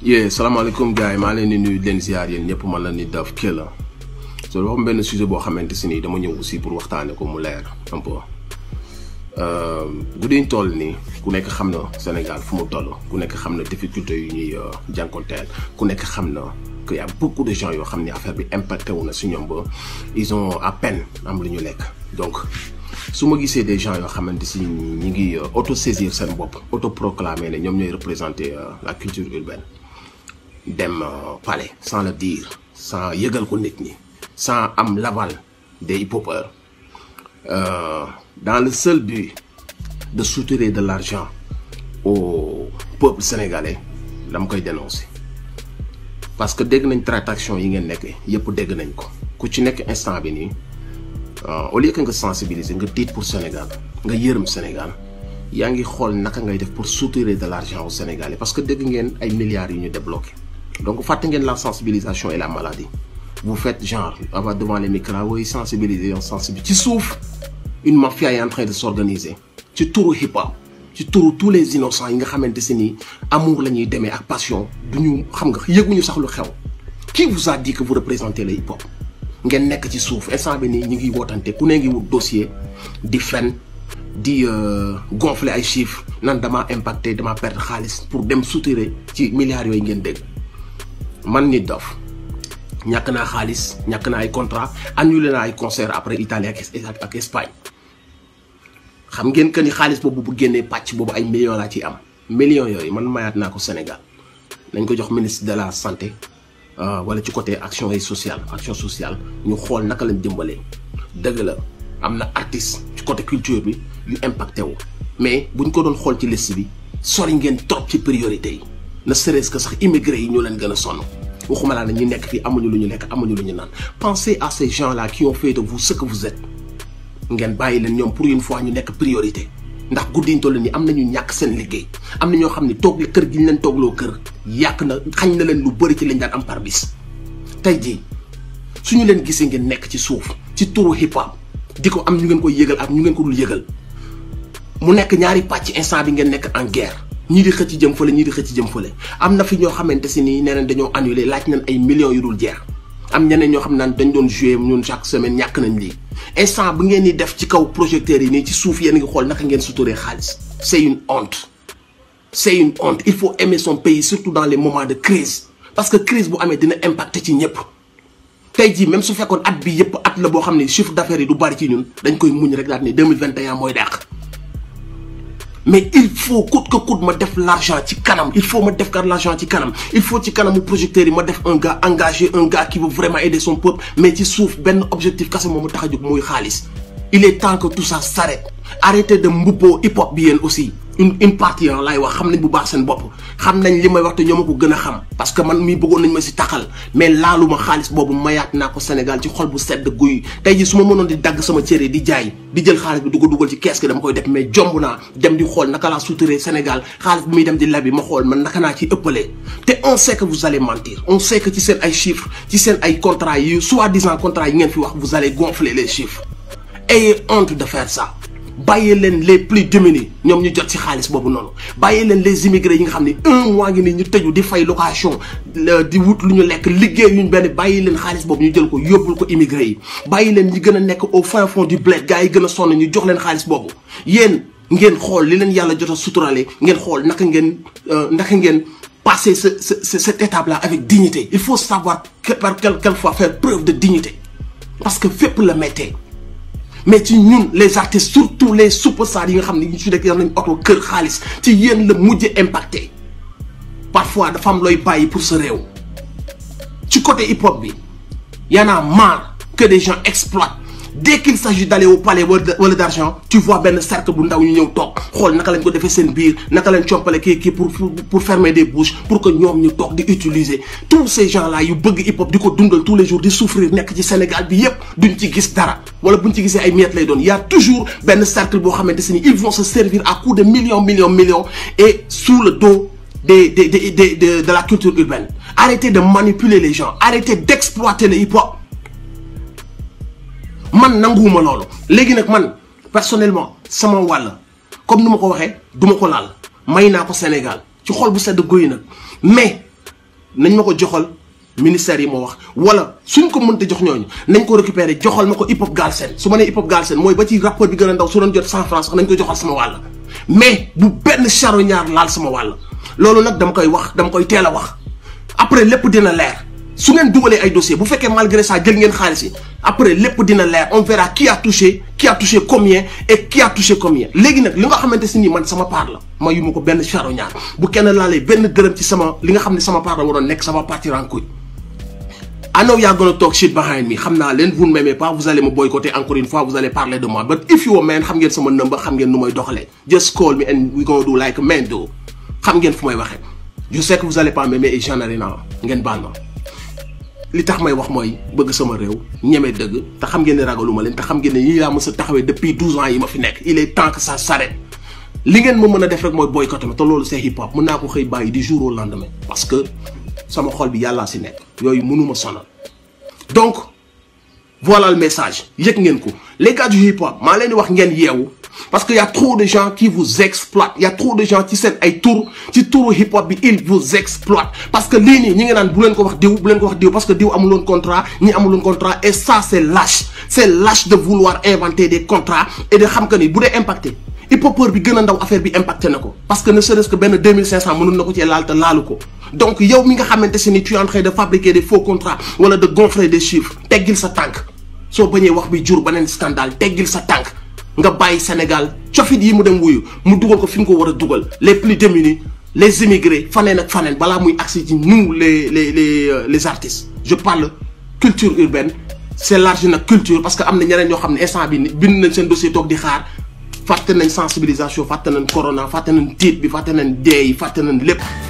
yee salaamaaleykum gars yi maa leen di nuyu leen ziar yéen ñëpp man la ni Daf Kella so dafa am benn sujet boo xamante si nii dama ñëw aussi pour waxtaane ko mu leer un peu guddi ñu toll nii ku nekk xam na Sénégal fu mu toll ku nekk xam na difficulté yu ñuy jànkonteel ku nekk xam na que y a beaucoup de gens yoo xam ne affaire bi impacté wu na si ñoom ba ils ont à peine am lu ñu lekk donc su ma gisee des gens yoo xamante si ñi ngi auto saisir seen bopp auto proclamer ne ñoom ñooy représenter la culture urbaine dem palais sans le dire sans yëgal ko nit ñi sans am l'aval des hip-hopeurs euh, dans le seul but de soutirer de l'argent au peuple sénégalais dama koy dénoncer parce que dégg nañ tractation yi ngeen nekk yëpp dégg nañ ko ku ci nekk instant bi nii au lieu que nga sensibiliser nga tiit pour Sénégal nga yërëm Sénégal yaa ngi xool naka ngay def pour soutirer de l'argent au Sénégalais parce que dégg ngeen ay milliards yu ñu débloqué donc fàtte ngeen la sensibilisation et la maladie vous faites genre avant devant les micros woy sensibiliser on sensibiliser ci suuf une mafia est en train de s'organiser ci turu hip hop ci turu tous les innocents yi nga xamante si ni amour la ñuy demee ak passion du ñu xam nga yëguñu sax lu xew qui vous a dit que vous représentez le hip hop ngeen nekk ci suuf instant bi nii ñu ngi wootante ku ne ngi wut dossier di fen di gonfler ay chiffres nan damaa impacté damaa perdre xaalis pour dem soutirer ci milliards yooyu ngeen dégg man nit dof ñàkk naa xaalis ñàkk naa ay contrat annulé naa ay concert après Italie ak ak Espagne xam ngeen que ni xaalis boobu bu génnee pàcc boobu ay millions laa ciy am millions yooyu man mayaat naa ko Sénégal nañ ko jox ministre de la santé wala ci côté action et sociale action sociale ñu xool naka lañ dimbalee dëgg la am na artiste ci côté culture bi yu impacté wu mais buñ ko doon xool ci liste bi sori ngeen trop ci priorité yi ne serait-ce que sax immigré yi ñoo leen gën a sonn waxuma laa ne ñu nekk fii amuñu lu ñu lekk amuñu lu ñu naan pensez à ces gens là qui ont fait de vous ce que vous êtes ngeen bàyyi leen ñoom pour une fois ñu nekk priorité ndax guddiñ toll nii am nañu ñàkk seen liggéey am na ñoo xam ne toog kër gi ñu leen toogloo kër yàq na xañ na leen lu bëri ci lañ daan am par bis tey jii suñu leen gisee ngeen nekk ci suuf ci turu hip hop di ko am ñu ngeen koy yëgal ak ñu ngeen ko dul yëgal mu nekk ñaari pàcc instant bi ngeen nekk en guerre ñii di xëcc jëm fële ñii di xëcc jëm fële am na fi ñoo xamante si nii nee nañ dañoo annulé laaj nañ ay millions yu dul jeex am ñeneen ñoo xam naan dañ doon jouer ñun chaque semaine ñàkk nañ lii instant bu ngeen di def ci kaw projecteurs yi nii ci suuf yéen ngi xool naka ngeen suturee xaalis c'est une honte c'est une honte il faut aimer son pays surtout dans les moments de crise parce que crise bu amee dina impacter ci ñëpp tey jii même su fekkoon at bi yëpp at la boo xam ne chiffre d'affaires yi du bari ci ñun dañ koy muñ rek daal ne 2021 mooy dàq mais il faut coûte que coûte ma def l'argent ci kanam il faut ma def car l'argent ci kanam il faut ci kanamu projecteurs yi ma def un gars engagé un gars qui veut vraiment aider son peuple mais ci suuf benn objectif kese moom mu tax a jóg muy xaalis il est temps que tout ça s'arrête arrêtez de mbubboo hip hop bi yéen aussi une une partie laay wax xam nañ bu baax seen bopp xam nañ li may wax te ñoo ma ko gën a xam parce que man mii bëggoon nañ ma si taxal mais laaluma xaalis boobu mayaat naa ko Sénégal ci xol bu sedd guy tey ji su ma mënoon di dagg sama cere di jaay di jël xaalis bi du ko dugal ci kees gi dama koy def mais jomb naa dem di xool naka laa suturee Sénégal xaalis bi muy dem di lebi ma xool man naka naa ci ëppalee te on sait que vous allez mentir on sait que ci seen ay chiffres ci seen ay contrats yi soi-disant contrats yi ngeen fi wax vous allez gonfler les chiffres ayez honte de faire ça bàyyi leen les plus démunis ñoom ñu jot ci xaalis boobu noonu bàyyi leen les immigrés yi nga xam ne un mois ngi nii ñu tëju di fay location di wut lu ñu lekk liggéey yuñ benn bàyyi leen xaalis boobu ñu jël ko yóbbul ko immigré yi bàyyi leen ñi gën a nekk au fin fond du bled gars yi gën a sonn ñu jox leen xaalis boobu yéen ngeen xool li leen yàlla jot a suturale ngeen xool naka ngeen naka ngeen passer ce ce cette étape là avec dignité il faut savoir par quelquefois faire preuve de dignité parce que fépp la méttee mais ci ñun les artistes surtout les superstars yi nga xam ne ñu si nekk yor nañ oto kër xaalis ci yéen la mujj impacté parfois dafa am looy bàyyi pour sa réew ci côté hip hop bi y en a marre que des gens exploitent dès qu'il s'agit d'aller au palais wala d'argent tu vois benn cercle bu ndaw ñu ñëw toog xool naka lañ ko defee seen biir naka lañ compale kii kii pour pour fermer des bouches pour que ñoom ñu toog di utiliser tous ces gens là yu bëgg hip hop di ko dundal tous les jours di souffrir nekk ci Sénégal bi yépp duñ ci gis dara wala buñ ci gisee ay miettes lay doon y a toujours benn cercle boo xamante ni ils vont se servir à coup de millions millions millions et sous le dos des des des de de la culture urbaine arrêtez de manipuler les gens arrêtez d'exploiter le hip hop man nanguwuma loolu léegi nag man personnellement sama wàll comme ni ma ko waxee duma ko laal may naa ko Sénégal ci xol bu sedd guy nag mais nañ ma ko joxal ministère yi moo wax wala suñ ko mënta jox ñooñu nañ ko récupérer joxal ma ko hip hop Galsen su ma nee hip hop Galsen mooy ba ci rapport bi gën a ndaw su doon jot cent francs sax nañ ko joxal sama wàll mais bu benn charognard laal sama wàll loolu nag dama koy wax dama koy teel a wax après lépp dina leer su ngeen dugalee ay dossiers bu fekkee malgré ça jël ngeen xaalis yi après lépp dina leer on verra qui a touché qui a touché combien et qui a touché combien léegi nag li nga xamante si nii man sama part la ma yu ma ko benn charognard bu kenn laalee benn dërëm ci sama li nga xam ne sama part la waroon nekk sama partir en couille I know you're gonna talk shit behind me xam naa leen vous ne m'aimez pas vous allez me boycotter encore une fois vous allez parler de moi but if you a man xam ngeen sama number xam ngeen nu may doxalee just call me and we gonna do like man do xam ngeen fu may waxee je sais que vous allez pas m'aimer et j'en ai rien à ngeen baal ma li tax may wax mooy bëgg sama réew ñeme dëgg te xam ngeen ne ragaluma leen te xam ngeen ne yii laa mës a taxawee depuis 12 ans yi ma fi nekk il est temps que ça s'arrête li ngeen ma mën a def rek mooy boycotter ma te loolu c'est hip hop mën naa ko xëy bàyyi du jour au lendemain parce que sama xol bi yàllaa si nekk yooyu mënuma sonal donc voilà le message yëg ngeen ko les gars du hip hop maa leen di wax ngeen yeewu parce que y a trop de gens qui vous exploitent y a trop de gens ci seen ay tour ci turu hip hop bi ils vous exploitent parce que lii nii ñi ngi naan bu leen ko wax diw bu leen ko wax diw parce que diw amuloon contrat ñi amuloon contrat et ça c'est lâche c'est lâche de vouloir inventer des contrats et de xam que ni bu dee impacté hip hopeur bi gën a ndaw affaire bi impacté na ko parce que ne serait-ce que benn 2500 mënul na ko cee laal te laalu ko donc yow mi nga xamante si ni tu es en train de fabriquer des faux contrats wala de gonfler des chiffres teggil sa tànk soo bañee wax bi jur beneen scandale teggil sa tànk nga bàyyi Sénégal cofit yi mu dem wuyu mu dugal ko fi mu ko war a dugal les plus démunis les immigrés faneen ak faneen balaa muy agsi ci nous les les les les artistes je parle culture urbaine c'est large nag culture parce que am na ñeneen ñoo xam ne instant bi bind nañ seen dossier toog di xaar fàtte nañ sensibilisation fàtte nañ corona fàtte nañ tiit bi fàtte nañ dee yi fàtte nañ lépp